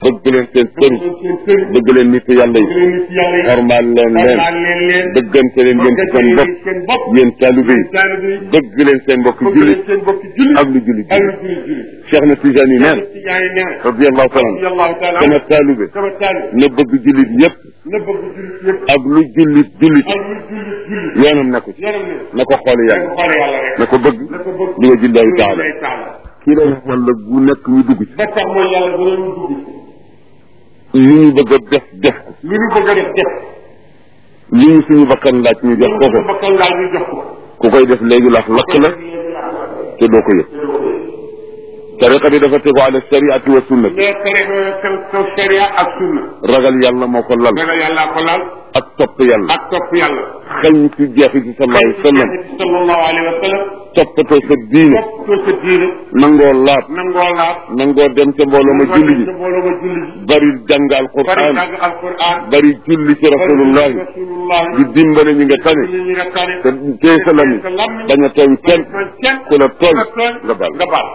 bëgg leen seen sëriñ seen sëriñ bëgg leen nit yàlla yi leen nit yàlla yi xormaal leen leen xormaal leen leen bëggante leen yéen ci seen bopp seen bopp yéen taalibe yi taalibe yi bëgg leen seen mbokki bëgg jullit leen seen bokki jullit ak lu jullit ak jullit lu jullit jullit Cheikh na Tijaan yi neen Tijaan yi nee na radiyallahu taala anhu radiyallahu taala sama taalibe sama taalibe na bëgg jullit yépp na bëgg jullit yëpp ak lu jullit jullit ak lu jullit jullit yoonam nekku ci yaram ne na ko xool na yàlla ko xoole yàlla rek na ko bëgg na ko bëgg li nga jillaahi taala lay taala kii la wala bu nekk ñu dugg ci ba tax mooy yàlla dana ñu dugg li ñu bëgg a def def ko lu ñu bëgg a def def li ñu suñu bakkan laaj ñu jox ko ko ko bakkan laaj ñu jox ko ku koy def léegi lax lakk la te doo ko yëg tariqa bi dafa tegu ala shariati wa sunnati mais tere kaw kaw sharia ak sunna ragal yàlla moo ko lal ragal yàlla ko laal ak topp yàlla ak topp yàlla xëñ ci jeexi ci sallallahu alayhi wa sallam sallallahu alayhi wa sallam toppatoo sa diine toppatoo sa diine nangoo laab nangoo laab nangoo dem ca mbooloo ma julli ji sa mbooloo ma julli ji bari jàng bari alquran jàng alquran bari julli ci rasulullahi rasulullah di dimbale ñi nga tane ñu ñi nga tane te tee sa lami sa lammi bañ a tooñ kenn kenn ku la tooñ nga tooñ nga baal nga baal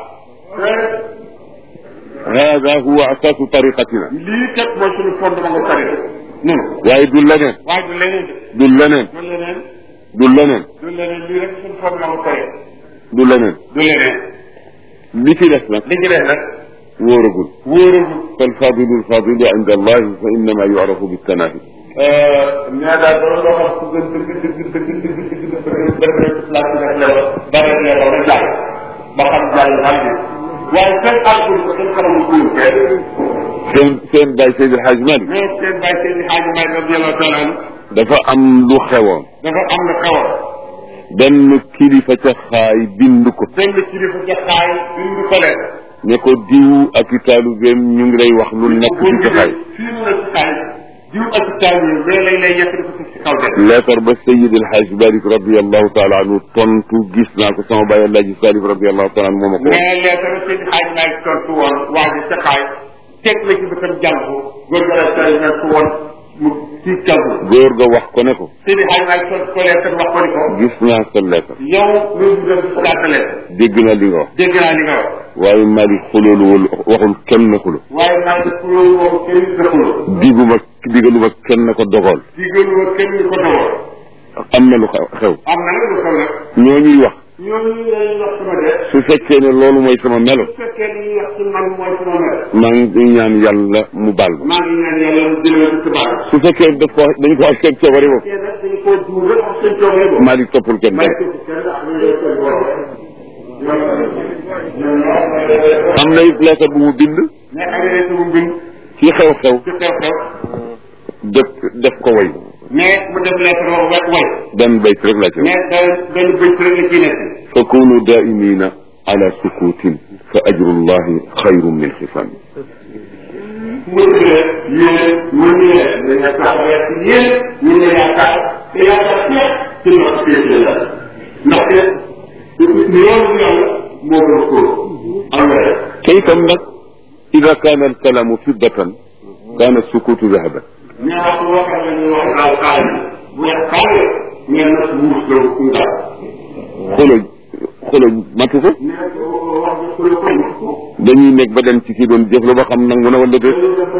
hada huwa asaasu tariqatina lii kat mooy suñu fondement nga tare non waaye du leneen waaye du leneen du leneen du leneen du leneen du leneen lii rek suñu fondement nga tare du leneen du leneen li ci des nag li ci des nag wóoragul wóoragul فالفاضل الفاضل عند الله فإنما يعرف بالتنافي mais daal dama loo xam ku gën dëgg dëgg dëgg dëgg dëgg dëgg dëgg dëgg rek place bi rek leewal bare leewal rek jàll ba xam jàll xam bi waaye seen alcool ko seen xaramu kuur kenn seen seen Baye Seydi El Hadj Malick mais seen bàyyi seen xaaji may radiallahu taala anhu dafa am lu xewoon dafa am na xewal benn kilifa ca xaay bind ko benn kilifa jaxaay bindu ko leen ne ko diw ak i taalubeem ñu ngi lay wax lu nekk ci ca xaay fii mu nekk ci xaay diw ak taal yi mais lay lay yekk dafa ci kaw de leetar ba Seydi El Hadj Malick radiallahu taala anhu tontu gis naa ko sama baay Alaaji Salif radiallahu taala anhu moo ma ko wax mais leetar seen xaaj may tontu woon waa ji ca xaay teg na ci bëtam jàll ko góor ga la tey nekk woon mu ci jàll góor ga wax ko ne ko seen xaaj may tontu ko leetar wax ko ni ko gis naa sa leetar yow loolu nga gis laata leetar dégg naa li nga wax dégg naa li nga wax waaye Malick xuloolu wul waxul kenn na xulo waaye naa def loolu moom kenn defuloo diguma digaluma kenn na ko dogal digaluma kenn ñu ko dogoon am na lu xew xew am na nag lu xew nag ñoo ñuy wax ñooñu lay wax sama def su fekkee ne loolu mooy sama melo su fekkee li ñuy wax ci man mooy sama mel maa ngi ñaan yàlla mu baal ma maa ngi ñaan yàlla mu jëlee ko ci baal su fekkee daf ko dañ ko wax seen coobare bopp fekkee nag dañ koo duur rek wax seen coobare boobu Malick toppul kenn may dara ko ci kenn ak ñu lay seen borom am na it lettre bu mu bind mais agréé sama mbind ci xew-xew ci xew-xew def def ko way mais mu def lettre wax wet way benn bayt rek laa ci wax mais da benn bëcc rek la ciy nekk fa kunu daimina ala sukutin fa ajrullahi xayrun min xifam mën na yéen mën na dañ yaakaar ci yéen ñu ne yaakaar te yaakaar fépp ci ndox féete la ndaxte loolu yàlla moo gën a kóor am na rek te itam nag ida kaana alkalamu fiddatan kaana sukutu dahaban mais wax waxee la ñuy wax daaw kaay bu weex kaay mais nag wuus la ndax xolo xolo matu ko mais wax nga xule ko dañuy nekk ba dem ci kii doon jëf lu ba xam nangu na wala déet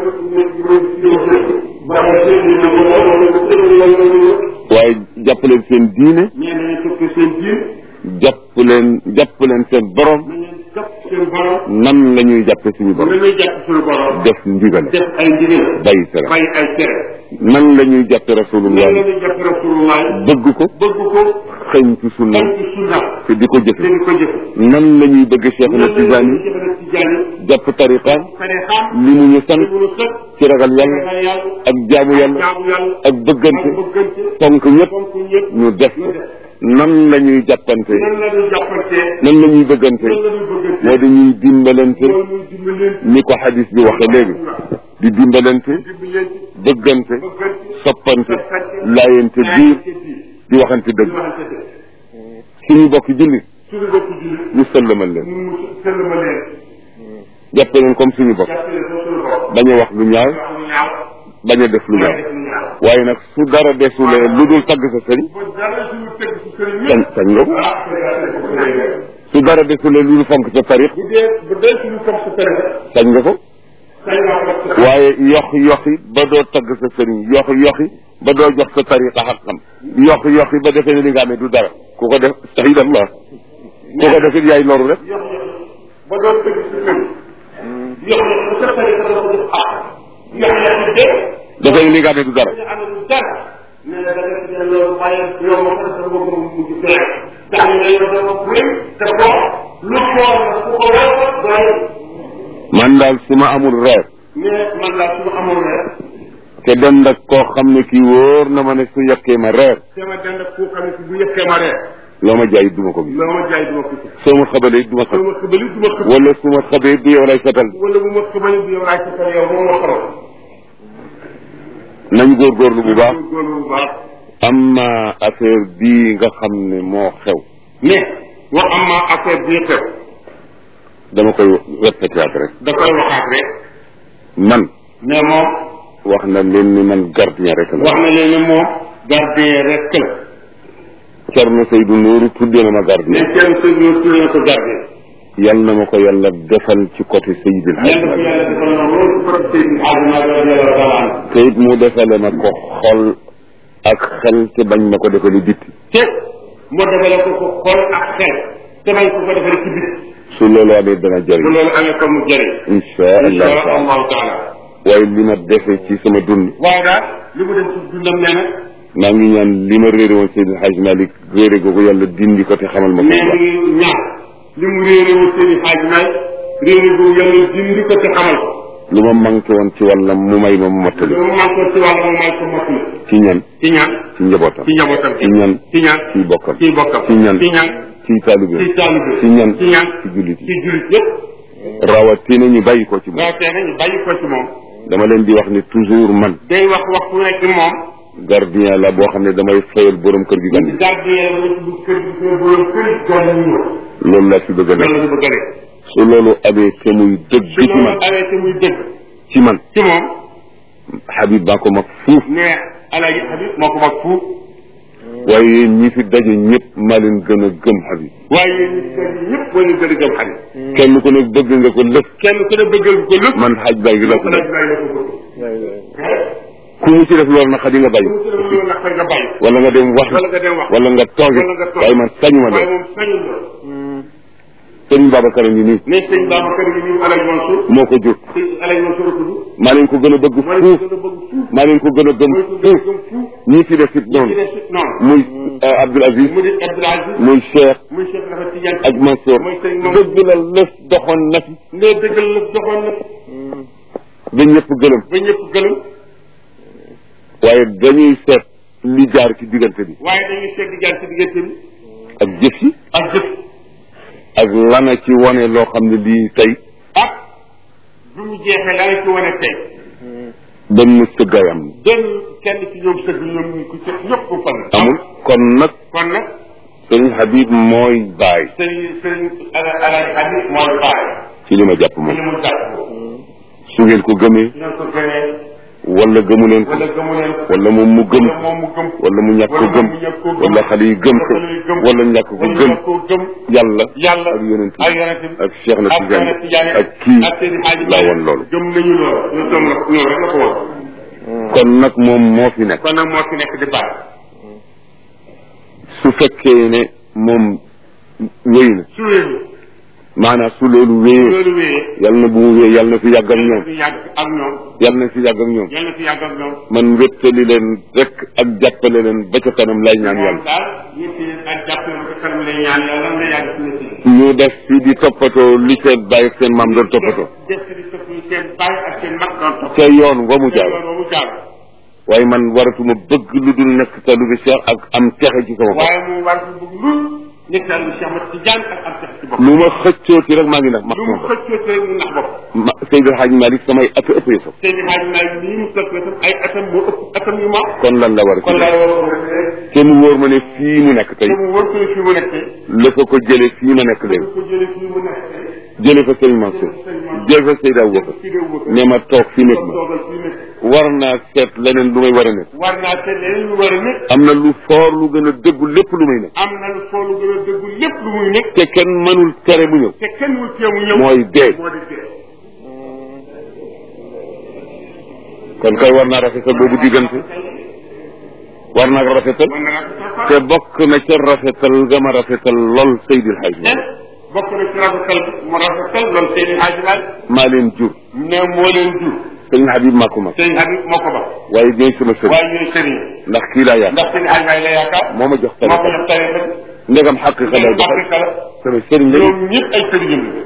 waaye jàpp leen seen diine mais nañu topp seen diin jàpp leen jàpp leen seen borom nañu topp seen borom nan la ñuy jàppe suñu borom nañuy jàpp suñu borom def ndigal def ay ndigal bàyyi tere bàyyi ay tere nan la ñuy jàppe rasulullah nan la ñuy jàpp rasulullah bëgg ko bëgg ko xëñ ci sunna am ci sunna te di ko jëfe te di ko jëf nan la ñuy bëgg Cheikh na Tijaani jëfana Tijaani jàpp tariqaam tariqaam li mu ñu sant li mu sëkk ci ragal yàlla ragal yàlla ak jaamu yàlla jaamu yàlla ak bëggante ak bëggante fonk ñëpp fonk ñëpp ñu def ko nan la ñuy jàppante nan la ñuy jàppante nan la ñuy bëggante nan la ñuy bëggante moo di ñuy dimbalante moo ñuy dimbalante ni ko xadis bi waxe léegi di dimbalante dimbalante bëggante bëggante soppante laayante biir di waxante dëgg suñu bokk julli suñu bokk julli ñu sëllamal leen mu sëllma leen jàppe leen comme suñu bopp jàppale ko suñu bopp bañ a wax lu ñaaw wax lu ñaaw bañ a def lu ñaaw def lu ñaaw waaye nag su dara desulee lu dul tagg sa sëriñ ba dara suñu tëgg si sëriñ sañ ñëpp sañ nga ko ah bu su dara desulee lu dul fonk sa tarix dee bu dee suñu comme sa tere sañ nga ko sañ nga ko yox yoxi ba doo tagg sa sëriñ yox yoxi ba doo jox sa tariqa xaqam yox yoxi ba defee ne li nga amee du dara ku ko def sahid allah ku ko def it yaay loru rek yox yox ba doon tëgg si kër yox yox bu sa tari sa ko def ah yox yox bi dee defee ne li nga amee du dara ñu amee du dara nee na da nga ci loolu waaye yow ma ko sa bopp mu mujj fee ndax ñu ne yow dafa wér te ko lu foor la ku ko wér doy man daal su ma amul reer mais man daal su ma amoon rek te dem nag koo xam ne kii wóor na ma ne su yekkee ma reer te ma dend ak koo xam ne si bu yëkkee ma reer loo ma jaay duma ko gis loo ma jaay du ma ko gis soo ma xabalee duma soo xam ma xëbali du ma xëb wala su ma xabee du yow lay fetal wala bu ma xëbali bu yow laay sa kër yow moom moo xamal nañ góorgóorlu bu baax góorlu bu baax am na affaire bii nga xam ne moo xew mais wax am ma affaire bii xew dama koy répété waat rek da koy waxaat rek man mais moom wax na leen ni man gardien rek la wax na leen ne moom gardien rek la Cerno Seydou Nourou tuddee na ma gardien mais kenn sëñ ñoo tuddee na ko gardien yal na ma ko yàlla defal ci côté Seydil Hadj ñenn ko Malick yàlla defal na loolu ci borom sëñ bi àdduna radiyallahu taala anhu te it mu defale ma ko xol ak xel te bañ ma ko defali bitti te moo defale ko ko xol ak xel te bañ ko ko defale ci bit su loolu amee dana bu jëriñ loolu amee comme mu jëriñ insha allahu insha taala allahu taala waaye li ma defe ci sama dund waaye daal li mu dem ci dundam nee na maa ngi ñaan li ma réere woon Seydil Hadj Malick réere googu yàlla dindi ko te xamal ma ko mais bu baax mi ngi ñaan li mu réere wu seen i xaaj may réere bu yàlla dindi ko te xamal ko lu ma manqué woon ci wàllam mu may ma mu mottali lu mu man ko ci wàll mu may ko mot na ci ñan ci ñaan ci njabootam ci njabootam ci ñan ci ñaan ci bokkam ci bokkam ci ñan ci ñaan ci taalibe ci taalibe ci ñan ci ñaan ci jullit ci yi jullit yëpp rawatina ñu bàyyi ko ci moom waaw tey nañu bàyyi ko ci moom dama leen di wax ni toujours man day wax waxtu nekk moom gardien la boo xam ne damay fayal borom kër gi gan yi gardien la ci bu kër gi kër borom kër gi gan yi ñëw loolu laa ci bëgg a loolu nekk la ñu bëgg a def su loolu amee te muy dëgg su ci loolu man awee te muy dëgg ci man ci moom Habib baa ko mag fuuf ne Alaaji Habib moo ko mag fuuf waaye yéen ñi fi daje ñëpp maa leen gën a gëm Habib waaye yéen ñi kër gi ñëpp moo leen gën a gëm Habib kenn ku ne bëgg nga ko lëf kenn ku ne bëggal ko lépp man xaj baa ngi la ko Alaaji def Baay la ko bëgg ku mu ci def loolu nag xadi nga bàyyi mu ci def loolu nag fa nga bàyyi wala nga dem wax wala nga dem wax wala nga tooge wala nga toog. waaye man sañuma waaye loolu moom sañul loolu sëriñ Babacar a ngi nii ne sëñ Babacar gi ñu Alaaji Mansour moo ko jur sëñ Alaaji Mansour a tudd maa leen ko gën a bëgg moo leen fuuf gën a bëgg fuuf maa leen ko gën a gëm mooy ko gën a fuuf gëm fuuf ñii fi def it ci noonu des it noonu muy euh, Abdoul Aziz mu di Abdoul Aziz muy Cheikh muy Cheikh Nafa Tidiane ak Mansour mooy sëñ Mansour dëgg la lëf doxoon na fi ne dëggal la doxoon na ba ñëpp gëlëm ba ñëpp gëlëm waaye dañuy seet li jaar ci diggante bi waaye dañuy seet di jaar ci diggante bi ak jëf yi ak jëf ak lana ci wane loo xam ne lii tey ak bu mu jeexee la nga ci wane tey benn sëggaayam benn kenn ci ñoom sëgg ñoom ñu ko ci ñëpp ko fan amul kon nag kon nag sëriñ Habib mooy baay sëriñ sëriñ ala Alaaji Habib mooy baay ci li ma jàpp li moom mu jàpp su ngeen ko gëmee ñoo ko gënee wala gëmu leen ko wala gëmu leen ko wala moom mu gëm wala moom mu gëm wala mu ñàkk ko wala gëm mu ñàkk ko gëm wala xale yi gëm ko wala xale yi gëm wala ñàkk ko wala gëm ñàkk ko gëm yàlla yàlla ak yonent bi ak yonent bi ak Cheikh na ak Tidiane Cheikh Tidiane ak kii ak Seydi Hadji laa Malick woon loolu gëm nañu loolu ñu tam la ñoo rek la ko woon kon nag moom moo fi nekk kon nag moo fi nekk di baax su fekkee ne moom wéy na su wéeru maanaam su loolu wéyee loolu wéyee yàlla na bu mu wéyee yàlla na fi yàgg ak yàlla ñoom fi yàgg ak ñoom yàlla na fi yàgg ak ñoom yàlla fi yàgg ak ñoom man wéttali leen rek ak jàppale leen ba ca kanam lay ñaan moom yàlla daal ñetti ak jàpp na ko kanam lay ñaan yàlla nga yàgg ci ñetti ñu def fi di toppatoo li seen bàyyi ak seen maam doon toppatoo def di topp seen bàyyi ak seen mag doon topp ca yoon wa mu jaar loolu mu jaar waaye man waratuma bëgg lu dul nekk taalibe Cheikh ak am texe ci sama bopp waaye mu war ko bëgg lu nekk daal lu Cheikh Mat Tidiane ak am sax ci bopp lu ma xëccoo ci rek maa ngi nax max lu sama mu bopp xëccoo ci rek mu nax bopp ma Seydou Hadj Malick samay at ëpp yëfam Seydi Hadji Malick nii mu topp itam ay atam moo ëpp atam yu ma kon lan la war a kon ci laa def war a rek te mu wóor ma ne fii mu nekk tey te mu wër ko fi mu nekk la fa ko jële fii ma nekk dafa léegi ko jëlee fii mu nekk jële fa Serigne Mansour jële fa Seydou Aboubacar fii de wër ne ma toog fii nekk ma toogal fii nekk war naa seet leneen lu may war a nekk war naa te leneen lu war a nekk am na lu foor lu gën a dëggu lépp lu may nekk am na lu foolu gën a dëggu lépp lu muy nekk te kenn mënul tere mu ñëw te kenn wul cee mu ñëw mooy dee moo di dee kon kay war naa rafetal boobu diggante war naa rafetal mën na rafetal te bokk na ca rafetal nga ma rafetal lool Seydil Hadj te bokk na ci rafetal mu rafetal loolu seen i xaajilaay maa leen jur ne moo leen jur sëñ Habib maa ko mag sëñ Habib moo ko ba waaye ñooy sama sëriñ waaye ñooy sëriñ ndax kii laa yaakaar ndax seen i xaajilaay la yaakaar moo ma jox moo ko tariqa jox tariqa bi ndegam xaqiqa lay doxal Afrique la sama sëriñ la ñoom ñëpp ay sëriñam la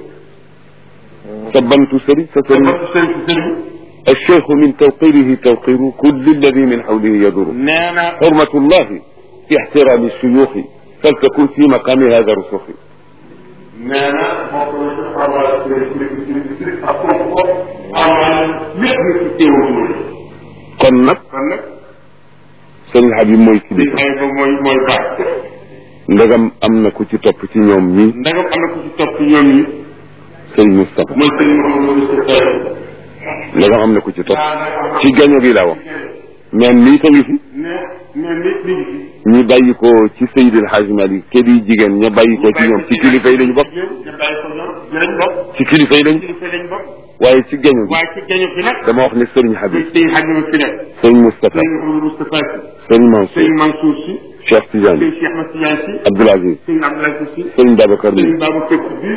sa bantu sëriñ sa sëriñ dafa sëriñ si sëriñ الشيخ من توقيره توقير كل الذي من حوله يدور nee na حرمة الله في احترام الشيوخ فلتكن في مقام هذا الرسوخ nee na bokk na ci xabaar sëriñ sëriñ sëriñ sëriñ ak foofu ko amaan lépp na ci teewul kon nag kon nag sëñ Habib mooy li kilifa ay ba mooy mooy baax ndegam am na ku ci topp ci ñoom ñi ndagam am na ku ci topp ñoom ñi sëñ Moustapha mooy sëriñ Mouhamadou Moustapha ndegam am na ku ci topp ci gaño gi laa wax mais nii ta ngi fi ne ne nit mi ngi fi ñi bàyyi ko ci Seydil Hadj Malick ke di jigéen ña bàyyi ko ci ñoom ci kilifa yi lañu bokk ñu bàyyi ko ñoom ñu lañ bokk ci kilifa yi lañu kilifa lañ bokk waaye ci gaño gi waaye ci gaño fi nag dama wax ne sëriñ Habib sëñ Habib fi nekk sëñ Moustapha sëñ Mouhamadou Moustapha si sëñ Mansour sëñ Mansour si Cheikh Tidiane sëñ Cheikh Ahmed Tidiane si Abdoul Aziz sëñ Abdoulaye si sëñ Babacar sëñ mi Babacar si biir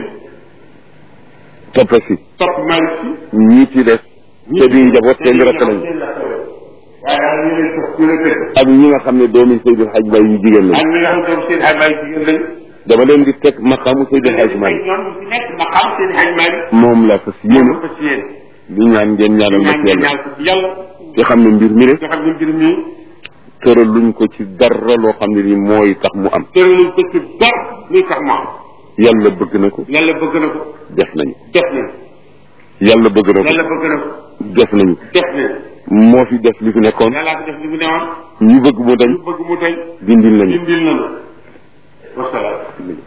toppe si topp Malick si ñii ci des te di njaboot seen rakk lañu waaye daal ñu leen topp ñu leen tëdd ak ñi nga xam ne doomi Seydil Hadj Baye yu jigéen lañu ak ñi nga xam ne seen ay baay jigéen lañ dama leen di teg maqaamu Seydil Hadj Malick ñoom ñu ci nekk ma xam seen ay Malick moom la fas yéene ko ci yéen di ñaan ngeen ñaanal ma ñaan ci ngeen yàlla ñaan ko ci yàlla te xam ne mbir mi rek nga xam ne mbir mi tëral luñ ko ci dara loo xam ne ni mooy tax mu am tëraluñ ko ci dara luy tax mu am yàlla bëgg na ko yàlla bëgg na ko def nañu def nañ yàlla bëgg na yàlla ko bëgg na ko def nañu def nañ moo fi def li fi nekkoon yàllaa ko def li mu newoon ñu bëgg mu dañ ñu bëgg mu tey dindil nañu dindil nañu wasalaam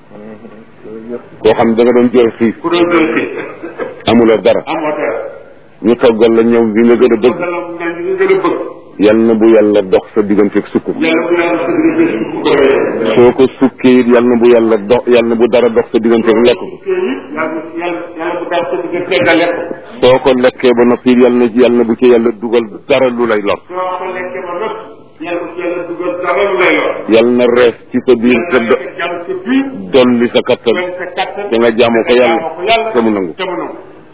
koo xam ne da nga doon jooy xiif ku doon doon si amula dara amoo dara ñu toggal la ñoom bi nga gën a bëgg bëgg la nga ñu gën a bëgg yal na bu yàlla dox sa digganteeg sukk yàlla bu yàlla sa digg bés bu ko wéyee soo ko sukkee it yal na bu yàlla dox yal na bu dara dox sa digganteeg lekk ko yàlla yàlla yàlla bu daal sa digg teggal lekk soo ko lekkee ba noppi yal na yal na bu ci yàlla dugal dara lu lay lor soo ko lekkee ba nëpp yàlla bu ci yàlla dugal dara lu lay lor yal na rees ci sa biir te do jàmm sa biir dolli sa kattan doon sa kattan te nga jaamu ko yàlla jaamu ko yàlla te mu nangu te mu nangu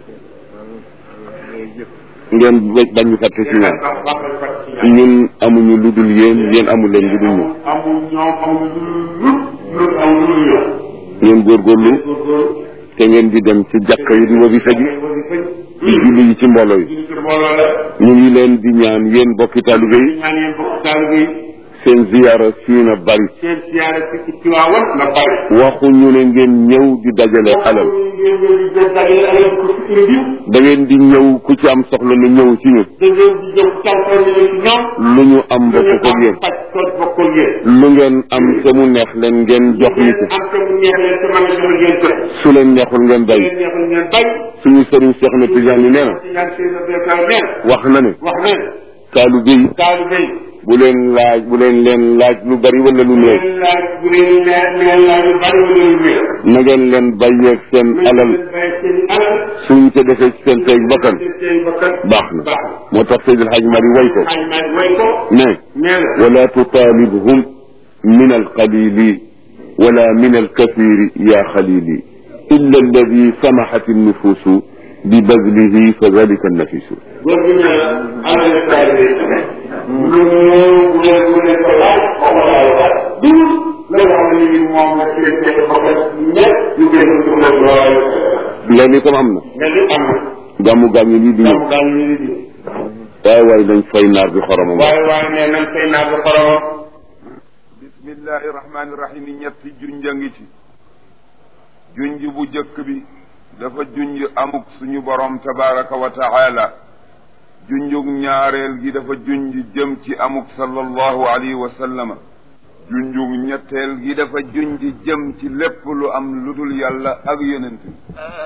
ngeen ba- bañ ñu fàtte ci ñaan baax baax na fàtte ci yàlla ñun amuñu lu dul yéen yéen amu leen lu dul ñun amul ñoom amul lu lu amul lu ñoom ngeen góorgóorlu góorgóorlu te ngeen di dem ci jàkka yi di wazifa ji di julli yi ci mbooloo yi julli ci mbooloo la ñu ngi leen di ñaan yéen bokki taalibe yi ñaan yéen bokk taalibe yi seen ziyaara fii na bari seen siyaare ci ci Tiwaawan na bari waxuñu ne ngeen ñëw di dajale alal ngeen ñëw di jël dajale alal ko ci indi da ngeen di ñëw ku ci am soxla na ñëw ci ñun da ngeen di jël cawkar yi ci ñoom lu ñu am bokk ko yéen paj tooj bokkul yéen lu ngeen am te mu neex leen ngeen jox ñu ko am te mu neex leen te mën a jox ngeen jox su leen neexul ngeen su bay leen neexul ngeen bay suñu sëriñ Cheikh na Tidiane yi nee na ci ñaan seen béykat neen wax na ne wax na taalibe yi taalibe yi bu leen laaj bu leen leen laaj lu bari wala lu néew leen laaj bu leen leen leen laaj lu bari wala lu néew na ngeen leen bàyyeeg seen alal leen bay seen alal suñ ko defee ci seen teeg bakkan seen seen bakkan baax na baax na moo tax Seydil Hadj Mari way ko xay may way ko ne nee na wala tutalibhum min alqalili wala min alkathiri ya xalili illa alladi samahat annufusu bibadlihi fa dalika annafisu góor gi nee na alal taalibe yi lu néew bu leen bu leen ko laaj xaw ma laaj laaj dul la nga xam ne ni moom la seen seen bakkan ñëpp ñu gën a dund lool loolu itam am na mais li am na gàmmu gàmmu lii di ñëw gàmmu gàmmu yi di waaye waaye dañ fay naar bi xoromam waaye waaye nee nañ fay naa ko xoromam bismillahi rahmaani rahim ñetti junj a ngi ci junj bu jëkk bi dafa junj amuk suñu borom tabaraka wa taala junjug ñaareel gi dafa junj jëm ci amuk sallallahu alayhi wa sallama junjug ñetteel gi dafa junj jëm ci lépp lu am lu dul yàlla ak yonent bi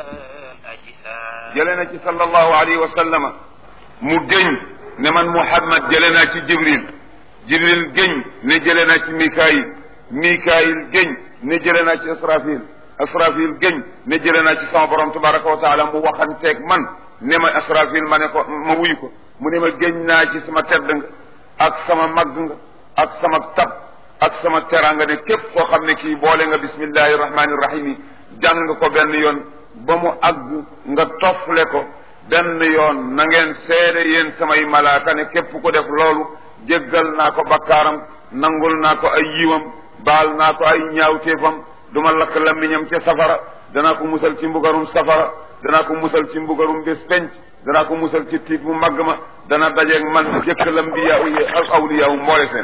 jële na ci sallallahu alayhi wa sallama mu géñ ne man muhammad jële naa ci jibril jibril géñ ne jële naa ci mikaayil mikaayil géñ ne jële naa ci asrafil asrafil géñ ne jële naa ci sama borom tabaraka wa taala mu waxanteeg man ne ma asrafil ma ne ko ma wuyu ko mu ne ma géñ naa ci sama tedd nga ak sama màgg nga ak sama tab ak sama teraanga ne képp koo xam ne kii boole nga bismillahi rahmaani rahim yi jàng nga ko benn yoon ba mu àgg nga toffle ko benn yoon na ngeen seede yéen samay malaaka ne képp ku def loolu jéggal naa ko bakkaaram nangul naa ko ay yiwam baal naa ko ay ñaawteefam duma lakk lammiñam ca safara danaa ko musal ci mbugarum safara danaa ko musal ci mbugarum bés penc danaa ko musal ci tiit mu màgg ma dana dajeeg man jëkk lambiyaa yi ak awliyaa mboole seen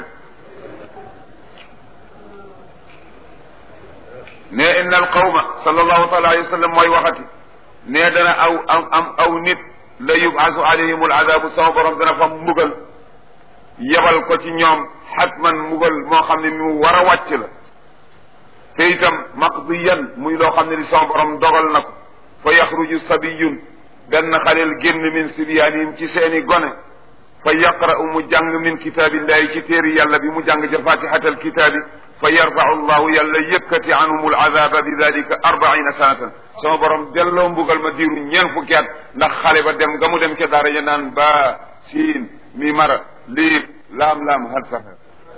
ne inna al qawma sallallahu taala alayhi wa sallam mooy waxati ne dana aw am am aw nit la yubaasu alayhim al adabu sama borom dana fa mbugal yebal ko ci ñoom xatman mbugal moo xam ne mu war a wàcc la te itam maqdiyan muy loo xam ne li sama borom dogal na ko fa yaxruju sabiyun benn xaleel génn min sibyaanihim ci seeni gone fa yaqra'u mu jàng min kitaabillahi ci téeri yàlla bi mu jàng ca fatihatal kitaabi fa yarfau llahu yàlla yëkkati anhum alazaba bi dalika arbaina sanatan sama borom delloo mbugal ma diiru ñeen fukki at ndax xale ba dem nga mu dem ca daara ja naan ba siin mi mara liib laam laam hal safar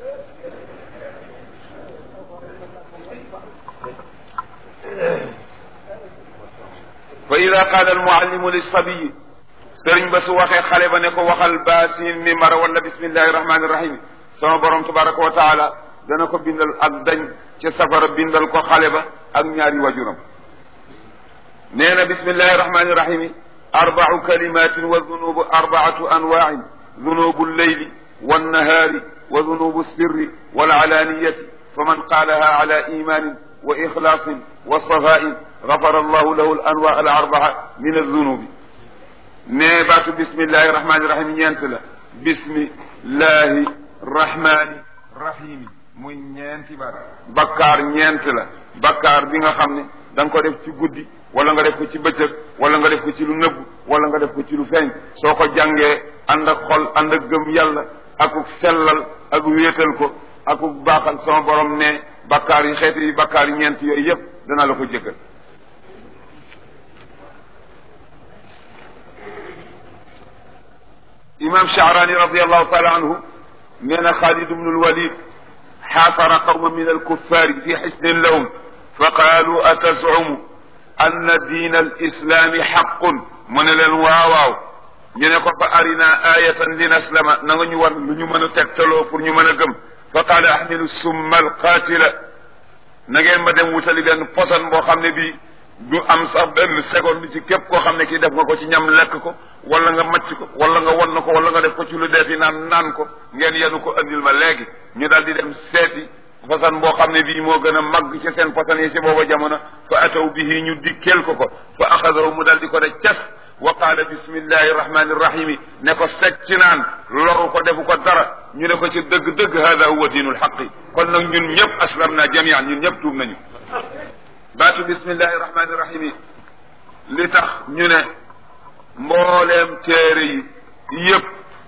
fa ida qaala almuallimu lissabiyi sëriñ ba su waxee xale ba ne ko waxal baasin mi mara wala bismillahi rahmani rahim sama borom tabaraka wa taala dana ko bindal ak dañ ca safara bindal ko xale ba ak ñaari wajuram nee na bismillahi rahmani rahim arbau kalimatin wa dunubu arbaatu anwain dunubu lleyli wannahaari wa dunubu sirri walcalaniyati faman qaalaha ala imanin wa ixlaasin wa safain gafara allahu lahu al anwa al arbaa min aldunubi nee baatu bismillahi rahmani rahim ñeent la bismillahi rahmani rahimi muy ñeenti baat bakkaar ñeent la bakkaar bi nga xam ne da nga ko def ci guddi wala nga def ko ci bëccëg wala nga def ko ci lu nëbb wala nga def ko ci lu feeñ soo ko jàngee ànd ak xol ànd ak gëm yàlla akuk sellal ak wéetal ko akuk baaxal sama borom ne bakkaar yi xeeti yi bakkaar yi ñeent yooyu yëpp dana la ko jëkkal imam Sha'rani radiallahu taala anhu nee na Xaalid ibnu lwalid xaasara qawma min alkuffaari fi xisnin lahum fa qaalu atazumu anna diina alislaami xaqun mu ne leen waawaaw ñu ne ko fa arina ayatan linaslama na nga ñu war lu ñu mën a tegtaloo pour ñu mën a gëm fa qaala ahmilu summa alqaatila na ngeen ma dem wutali benn posan boo xam ne bii du am sax benn seconde ci képp koo xam ne kii def nga ko ci ñam lekk ko wala nga macc ko wala nga won ko wala nga def ko ci lu deeti naan naan ko ngeen yenu ko andil ma léegi ñu daal di dem seeti façon boo xam ne bii moo gën a màgg ci seen façon yi si booba jamono fa ataw bihi ñu dikkeel ko ko fa axadahu mu daal di ko de cas wa qaala bismillahi rahmani rahimi ne ko seg ci naan loru ko defu ko dara ñu ne ko ci dëgg-dëgg hada huwa diinul xaqi kon nag ñun ñëpp aslam na jamian ñun ñëpp tuub nañu baatu bismillahi rahmani rahimi li tax ñu ne mbooleem téere yi yëpp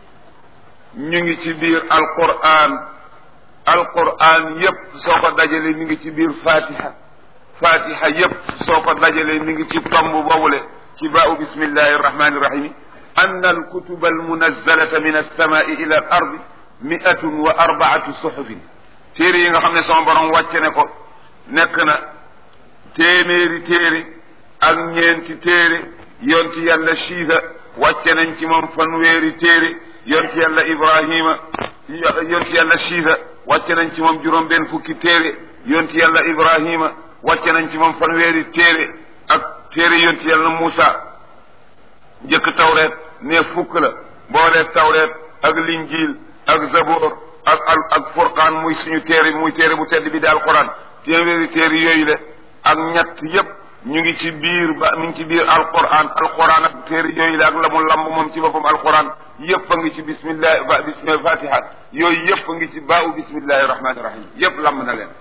ñu ngi ci biir alquran alquran yëpp soo ko dajalee mi ngi ci biir fatiha fatiha yëpp soo ko dajalee mi ngi ci tomb boobule ci baau bismillahi arrahmani irrahimi an alkutuba almunazzalata min alsamai ila al ardi miatun wa arbaatu suhufin téere yi nga xam ne sama borom wàcce ne ko nekk na téeméeri téere ak ñeenti téere yonti yàlla shiisa wàcce nañ ci moom fanweeri téere yonti yàlla ibrahima yonti yàlla shiisa wàcce nañ ci moom juróom benn fukki téere yonti yàlla ibrahima wàcce nañ ci moom fanweeri téere ak téere yonti yàlla Muusa njëkk tawreet ne fukk la boolee tawreet ak linjiil ak zaboor ak al ak furqaan muy suñu téere muy téere bu tedd bi di alquran téeméeri téere yooyu le ak ñett yépp ñu ngi ci biir ba mi ngi ci biir alquran alquran ak téere yooyu la ak la mu lamb moom ci boppam alquran yépp a ngi ci bismillah ba bismillah fatiha yooyu yépp a ngi ci baawu bismillahi rahmani rahim yépp lamb na leen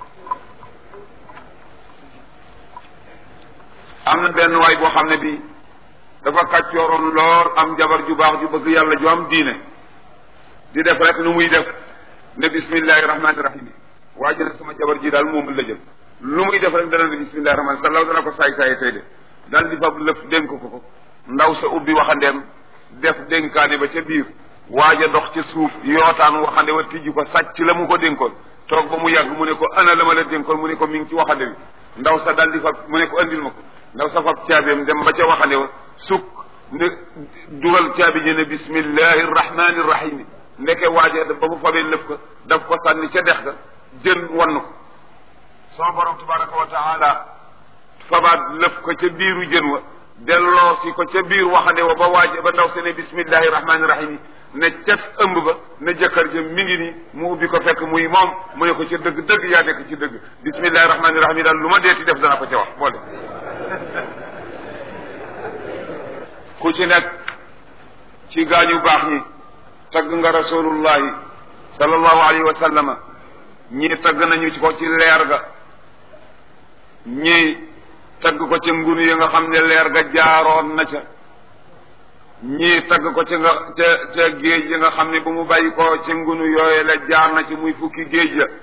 am na benn waay boo xam ne bii dafa kàccooroon lool am jabar ju baax ju bëgg yàlla ju am diine di def rek nu muy def ne bismillahi rahmani rahim waa ji ne sama jabar ji daal moom la jël lu muy def rek dana ne bismillahi rahmani salaw dana ko saay saay tey de daal di fab lëf dénk ko ko ndaw sa ubbi waxandeem def dénkaane ba ca biir waaj a dox ca suuf yootaan waxande wa tijji ko sàcc la mu ko dénkoon toog ba mu yàgg mu ne ko ana la ma la dénkoon mu ne ko mi ngi ci waxande bi ndaw sa daldi fab mu ne ko andil ma ko ndaw sa fab caabeem dem ba ca waxande wa sukk ne dugal caabi ji ne bismillahi rahmani rahim ndeke waaje ba mu fabee lëf ko daf ko sànni ca dex ga jën wann ko sama borom tabaraka wa taala fabaat lëf ko ca biiru jën wa delloo si ko ca biir waxande wa ba waaje ba ndaw se ne bismillahi rahmani rahim ne cet ëmb ba ne jëkkër ja mi ngi nii mu ubbi ko fekk muy moom mu ne ko ca dëgg dëgg yaa nekk ci dëgg bismillahi rahmani rahim yi daal lu ma deeti def dana ko ca wax boole ku ci nekk ci gaañu baax ñi tagg nga rasulullahi sallallahu alayhi wa sallama ñii tagg nañu ci ko ci leer ga ñii tagg ko ca ngunu yi nga xam ne leer ga jaaroon na ca ñii tagg ko ca nga ca ca géej yi nga xam ne bu mu bàyyi ko ca ngunu yooye la jaar na ci muy fukki géej la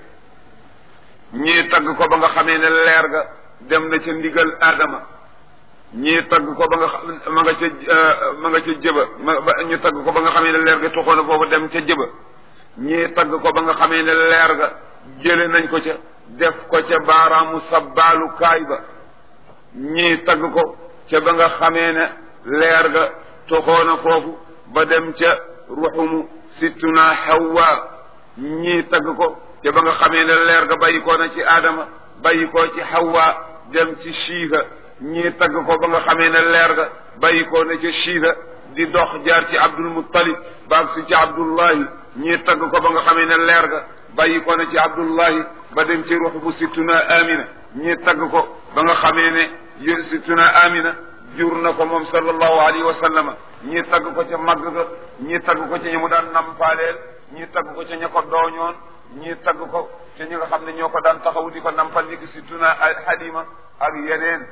ñii tagg ko ba nga xamee ne leer ga dem na ca ndigal Adama ñii tagg ko ba nga xam ma nga ca ma nga ca jëba ma ñu tagg ko ba nga xamee ne leer ga tuxoon na foofu dem ca jëba ñii tagg ko ba nga xamee ne leer ga jële nañ ko ca def ko ca baaraamu sabbaalu kaay ba ñii tagg ko ca ba nga xamee ne leer ga tuxoon na foofu ba dem ca ruxumu sittuna Hawa ñii tagg ko ca ba nga xamee ne leer ga bàyyi ko na ci Adama bàyyi ko ci Hawa dem ci Shiiha ñii tagg ko ba nga xamee ne leer ga bàyyi ko na ca Shiiha di dox jaar ci Abdul Muttalib baag si ci Abdullahi ñii tagg ko ba nga xamee ne leer ga bàyyi ko na ci Abdullahi ba dem ci ruux bu sittuna Amina ñii tagg ko ba nga xamee ne yéen sittuna Amina jur na ko moom sallallahu alayhi wa sallama ñii tagg ko ca màgg ga ñii tagg ko ca ñi mu daan nampaaleel ñii tagg ko ca ña ko dooñoon ñii tagg ko ca ñi nga xam ne ñoo ko daan taxaw di ko nampal ni ki sittuna Halima ak yeneen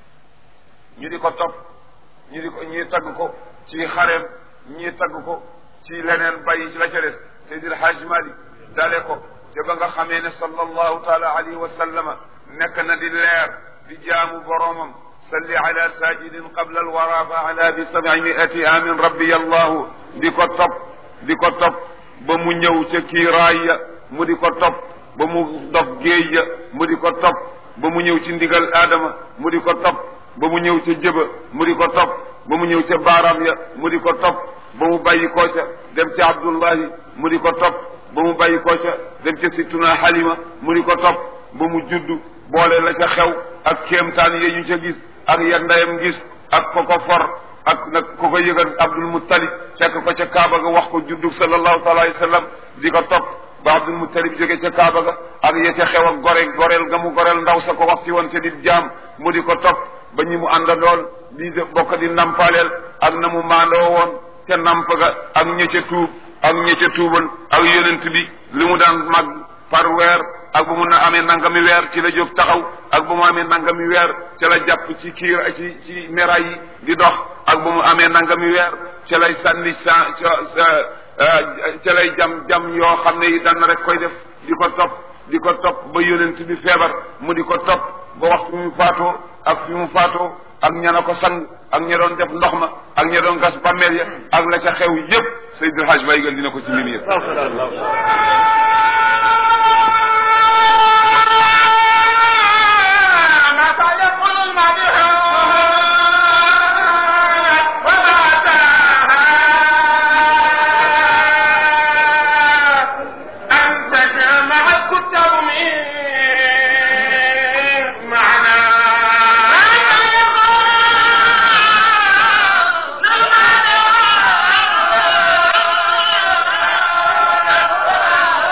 ñu di ko topp ñu di ko ñii tagg ko ci xareem ñii tagg ko ci leneen bàyyi ci la ca des Seydil Hajj Malik dale ko te ba nga xamee ne sallallahu taala alayhi wa sallama nekk na di leer di jaamu boroomam salli ala sajidin qabla alwara fa ala bi sabi miati amin rabbi allahu di ko topp di ko topp ba mu ñëw ca kiiraay ya mu di ko topp ba mu dox géej ya mu di ko topp ba mu ñëw ci ndigal aadama mu di ko topp ba mu ñëw ca jëba mu di ko topp ba mu ñëw ca baaraam ya mu di ko topp ba mu bàyyi koo ca dem ca abdullahi mu di ko topp ba mu bàyyi koo ca dem ca sittuna halima mu di ko topp ba mu juddu boole la ca xew ak kéemtaan ya ñu ca gis ak ya ndeyam gis ak ko ko for ak nag ko ko yëgal abdul muttalib fekk ko ca kaaba ga wax ko juddu sallallahu taala alayhi wa sallam di ko topp ba abdul muttalib jóge ca kaaba ga ak ya ca xew ak gore goreel ga mu goreel ndaw sa ko wax si woon te di jaam mu di ko topp ba ñi mu àndandool di bokk di nampaleel ak na mu maandoo woon ca namp ga ak ña ca tuub ak ña ca tuubal ak yonent bi li mu daan mag par weer ak bu mu na amee nangami weer ci la jóg taxaw ak bu mu amee nangami weer ca la jàpp ci kiir ci ci meraay yi di dox ak bu mu amee nangami weer ca lay sànni sa ca lay jam jam yoo xam ne yi daan rek koy def di ko topp di ko topp ba yonent bi feebar mu di ko topp ba waxtu mu faatoo ak fi mu faatoo ak ña na ko sang ak ña doon def ndox ma ak ña doon gas bàmmeel ya ak la ca xew yépp Seydil Hadj Baye gal dina ko ci mbir yëpp معنا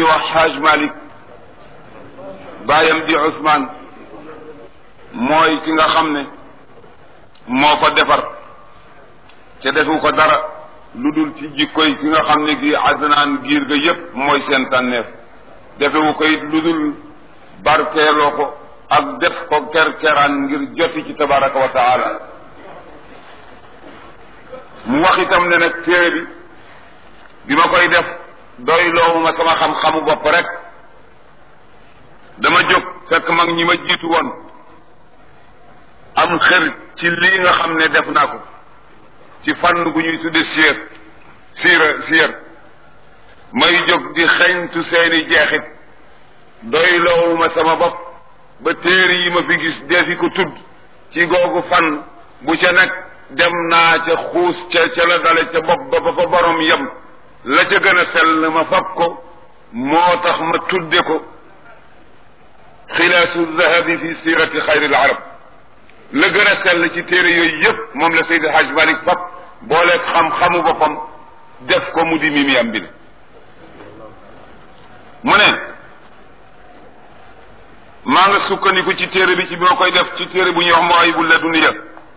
ñuy wax Haj Malik baayam di Ousmane mooy ki nga xam ne moo ko defar ca defu ko dara lu dul ci jikkoy ki nga xam ne gi Adnaan giir ga yépp mooy seen tànneef defewu ko it lu dul barkeeloo ko ak def ko kerkeraan ngir joti ci tabaraka wa taala mu wax itam ne nag téere bi bi ma koy def doy loowuma sama xam-xamu bopp rek dama jóg fekk mag ñi ma jiitu woon am xër ci lii nga xam ne def naa ko ci fànn gu ñuy tudde siir siira siir may jóg di xeñtu seeni jeexit doy loowuma sama bopp ba téere yi ma fi gis defi ko tudd ci googu fànn bu ca nekk dem naa ca xuus ca ca la dale ca bopp ba ba fa borom yem la ca gën a sell ma fab ko moo tax ma tudde ko xilaasu dahabi fi sirati xayril arab la gën a sell ci téere yooyu yëpp moom la Seydi Haj Malik fab booleeg xam-xamu boppam def ko mu di mimi am bi ne mu ne maa nga sukkandiku ci téere bi ci bi ma koy def ci téere bu ñuy wax Mawaahibul Ladunniya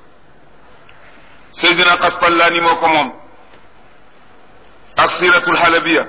Seydina Qastallaani moo ko moom ak siratul halabiya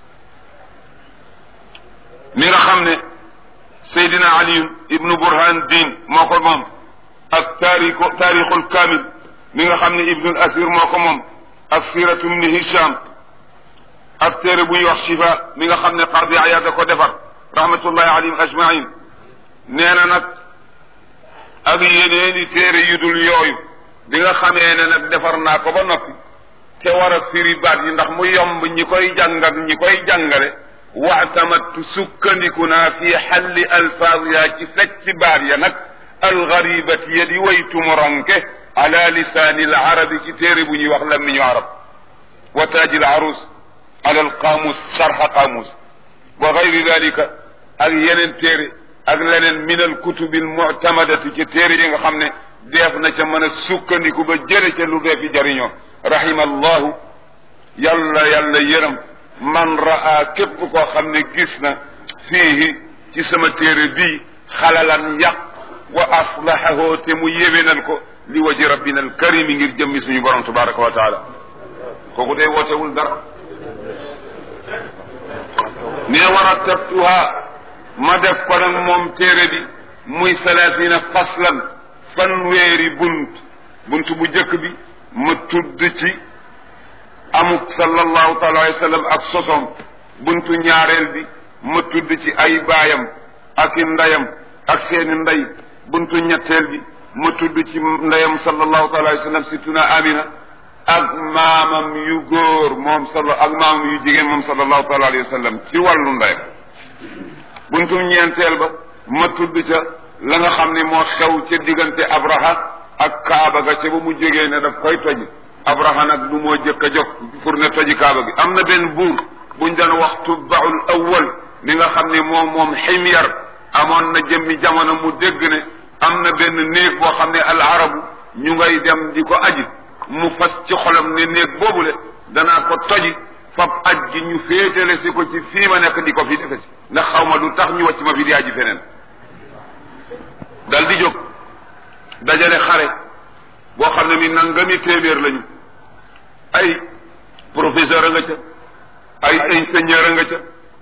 mi nga xam ne Seydina Ali ibnu Burhan Din moo ko moom ak taarixu taarixul kaamil mi nga xam ne Ibnul Asir moo ko moom ak siratu ibni Hisham ak téere bu ñuy wax Shifa mi nga xam ne Qadi Ayaad da ko defar rahmatullahi alayhim ajmain nee na nag ak yeneeni téere yu dul yooyu bi nga xamee ne nag defar naa ko ba noppi te war a firi baat yi ndax mu yomb ñi koy jàng ak ñi koy jàngale waatamattu sukkandiku naa fi xalli alfaaz yaa ci fecc baat ya nag algaribati ya di way tumuranke ala lisaani alarabi ci téere bu ñuy wax lammiñu arab wa taaji alarus ala alqaamus sarxa qaamus wa gayri dalika ak yeneen téere ak leneen min alkutubi almuctamadati ci téere yi nga xam ne deef na ca mën a sukkandiku ba jëre ca lu dee fi jariñoo rahima allahu yàlla yàlla yërëm man raa képp koo xam ne gis na fiihi ci sama téere bii xalalan yàq wa aslahahu te mu yéwénal ko li waji rabbina alkarimi ngir jëmmi suñu borom tabaraka wa taala kooku day wootewul dara ne warattabtuha ma def ko nag moom téere bi muy salaasina faslan fanweeri bunt bunt bu jëkk bi ma tudd ci amuk sallallahu taala alayhi wa sallam ak sosom buntu ñaareel bi ma tudd ci ay baayam ak i ndeyam ak seeni ndey buntu ñetteel bi ma tudd ci ndeyam sallallahu taala alayhi wa sallam situna amina ak maamam yu góor moom sal ak maamam yu jigéen moom sallallahu taala alayhi wa sallam ci wàllu ndeyam buntu ñeenteel ba ma tudd ca la nga xam ne moo xew ca diggante abraha ak kaaba ga ca ba mu jógee ne daf koy toj abraha nag du moo jëkk a jóg pour ne toji kaaba gi am na benn buur buñ daan wax tubbaul awwal mi nga xam ne moom moom ximyar amoon na jëmmi jamono mu dégg ne am na benn néeg boo xam ne al arabu ñu ngay dem di ko aji mu fas ci xolam ne néeg boobule danaa ko toji fab aj gi ñu féetale si ko ci fii ma nekk di ko fi defe si ndax xaw ma lu tax ñu wàcc ma fi di aji feneen dal di jóg dajale xare boo xam ne mi nangami téeméer lañu ay professeur a nga ca ay ingénieur a nga ca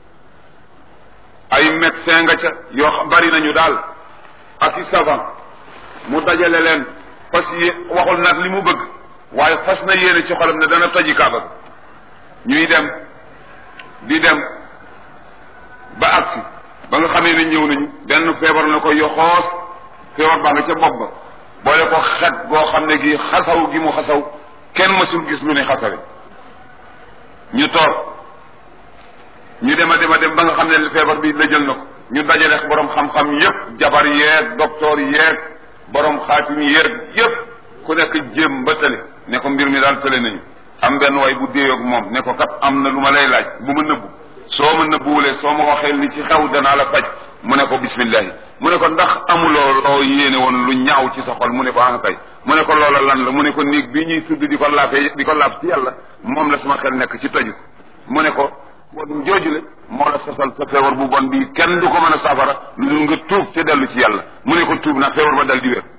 ay médecin nga ca yoo xam bari nañu daal ak i savant mu dajale leen fas yé waxul nag li mu bëgg waaye fas na yéene ci xolam ne dana toji kaaba ñuy dem di dem ba agsi ba nga xamee ne ñëw nañu benn feebar na ko yoxoos feebar baa nga ca bopp ba boole ko xet goo xam ne gi xasaw gi mu xasaw kenn mësul gis lu ne xasawe ñu toog ñu dem a dem a dem ba nga xam ne feebar bi la jël na ko ñu dajale borom xam-xam yépp jabar yeeg docteur yeeg borom xaatim yeeg yépp ku nekk jéem ba tële ne ko mbir mi daal tële nañu am benn way bu déeyoog moom ne ko kat am na lu ma lay laaj bu ma nëbbu soo ma nëbbuwulee soo ma waxee li ci xew danaa la faj mu ne ko bismillahi mu ne ko ndax amuloo loo yéene woon lu ñaaw ci sa xol mu ne ko ah kay mu ne ko loola lan la mu ne ko néeg bii ñuy tudd di ko laafee di ko laaf ci yàlla moom la sama xel nekk ci toju mu ne ko bon joojule moo la sosal sa feebar bu bon bii kenn du ko mën a safara lu dul nga tuub te dellu ci yàlla mu ne ko tuub nag feebar ba dal di wér